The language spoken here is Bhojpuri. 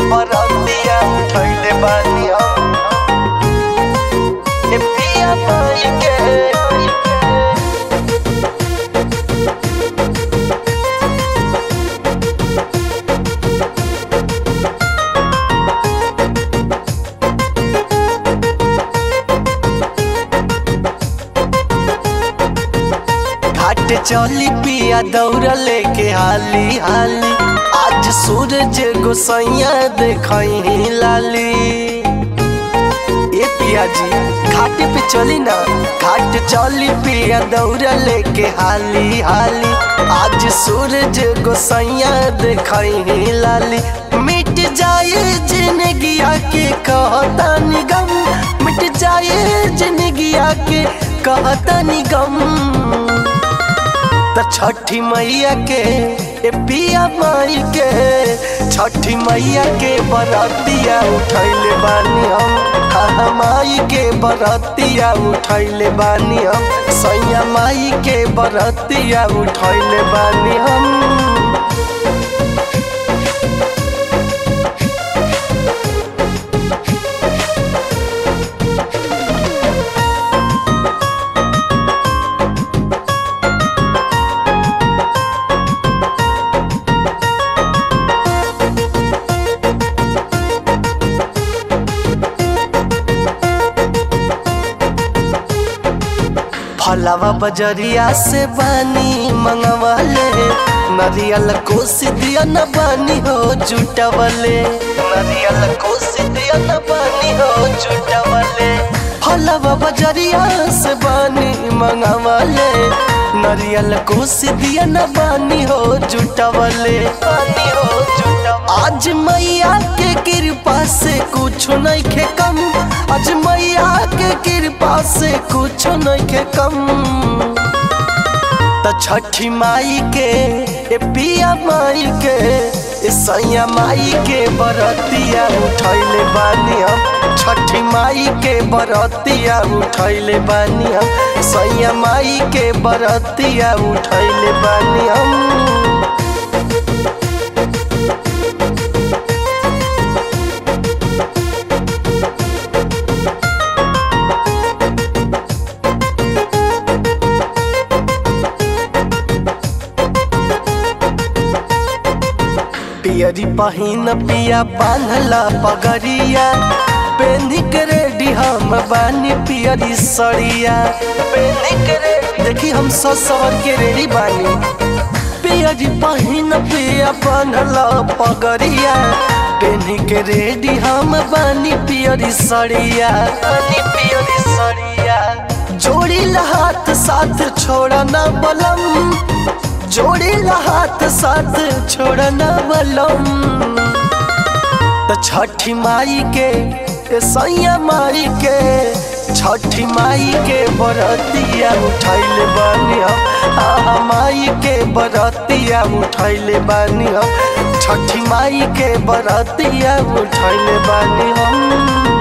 बरतिया उठैले बानी हम ए पिया माई के घाट चली पिया दौड़ लेके हाली हाली आज सूरज गोसैया देखई लाली ए पिया जी घाट पे चली ना घाट चली पिया दौड़ लेके हाली हाली आज सूरज गोसैया देखई लाली मिट जाए जिंदगिया के कहता निगम मिट जाए जिंदगिया के कहता निगम त छठी मैया के ए पिया माई के छठी मैया के बरतिया उठैले बानी हम हा माई के बरतिया उठैले बानी हम सैया माई के बरतिया उठैले बानी हम फलावा बजरिया से बानी मंगवाले नरियल कोस दिया न बानी हो जुटवले नरियल कोस दिया न बानी हो जुटवले फलावा बजरिया से बानी मंगवाले नरियल कोस दिया न बानी हो जुटवले बानी हो जुटवले आज मैया के कृपा से कुछ नहीं खे कम आज मैया के कृपा से कुछ नहीं खे कम त छठी माई के ए पिया माई के ए सैया माई के बरतिया उठैले बानी हम छठी माई के बरतिया उठैले बानी हम सैया माई के बरतिया उठैले बानी हम पियरी पहिन पिया बांधला पगरिया पेनी के रेडी हम बानी पियरी सड़िया पेनी के रेडी देखी हम ससवर के रेडी बानी पियरी पहिन पिया बांधला पगरिया पेनी के रेडी हम बानी पियरी सड़िया बानी पियरी सड़िया जोड़ी हाथ साथ छोड़ा ना बलम जोड़ी हाथ साथ छोड़ना बलम तो छठी माई के ए सैया माई के छठी माई के बरतिया उठैले बानी हम आहा माई के बरतिया उठैले बानी हम छठी माई के बरतिया उठैले बानी हम